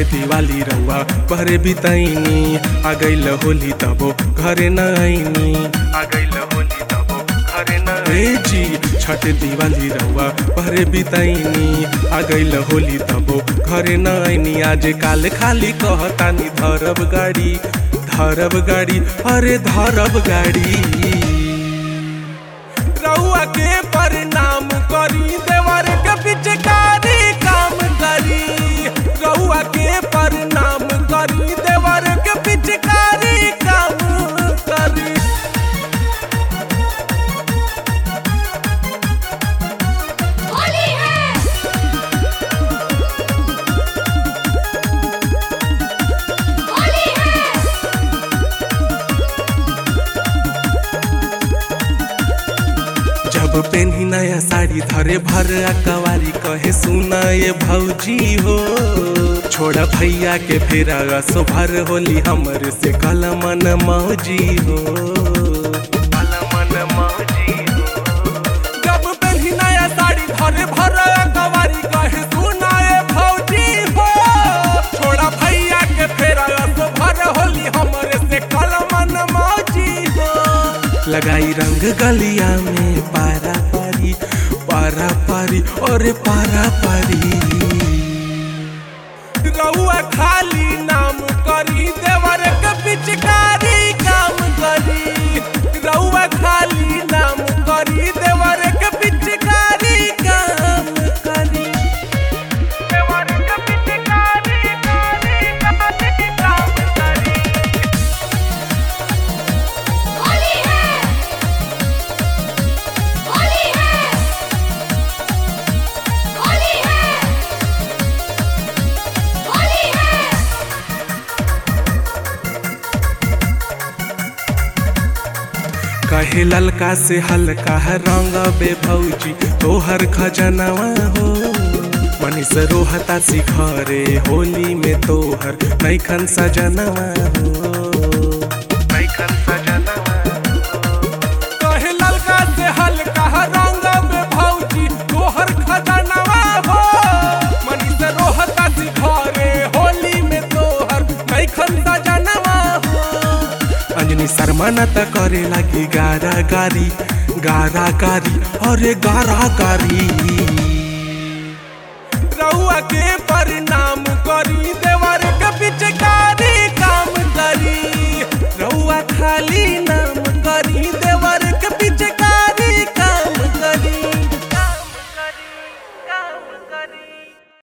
दिवाली रउआ पहरे बितैनी आ गइल होली तबो घरे न आईनी आ गइल होली तबो घरे न ए जी छठ दिवाली रउआ पहरे बितैनी आ गइल होली तबो घरे न आईनी आज काल खाली कहतानी धरब गाड़ी धरब गाड़ी अरे धरब गाड़ी रउआ के परिणाम करी देवर के पिचकारी काम करी रउआ के परिणाम करी देवर के पिचकारी काम करी होली है होली है जब पेन्ही नया साड़ी धरे भर कवारी कहे सुना ये भौजी हो छोड़ा भैया के फेरा असो भर होली हमर से कल मन मौजी हो कल मन मौजी हो जब पेन्ही नया साड़ी धरे भर कवारी कहे सुना ये भौजी हो छोड़ा भैया के फेरा असो भर होली हमर से कल मन मौजी हो लगाई रंग गलिया में पारा पारी पारा पारी और पारा पारी रउआ खाली नाम करी देवर के पिचकारी काम करी रउआ खाली नाम करी देवर के पिचकारी काम करी देवर के पिचकारी कारी काम करी होली है होली है होली है होली है कहे ललका से हल्का है रंग बे भौजी तोहर खजनवा हो मनीष रोहता सिखरे होली में तोहर नैखन सजनवा हो नैखन सजनवा कहे ललका से हल्का है रंग बे भौजी तोहर खजनवा हो मनीष रोहता सिखरे होली में तोहर नैखन सजनवा हो अंजनी शर्मा न त करे लगी गारा गारी गारा गारी अरे गारा गारी रउआ के परिणाम करी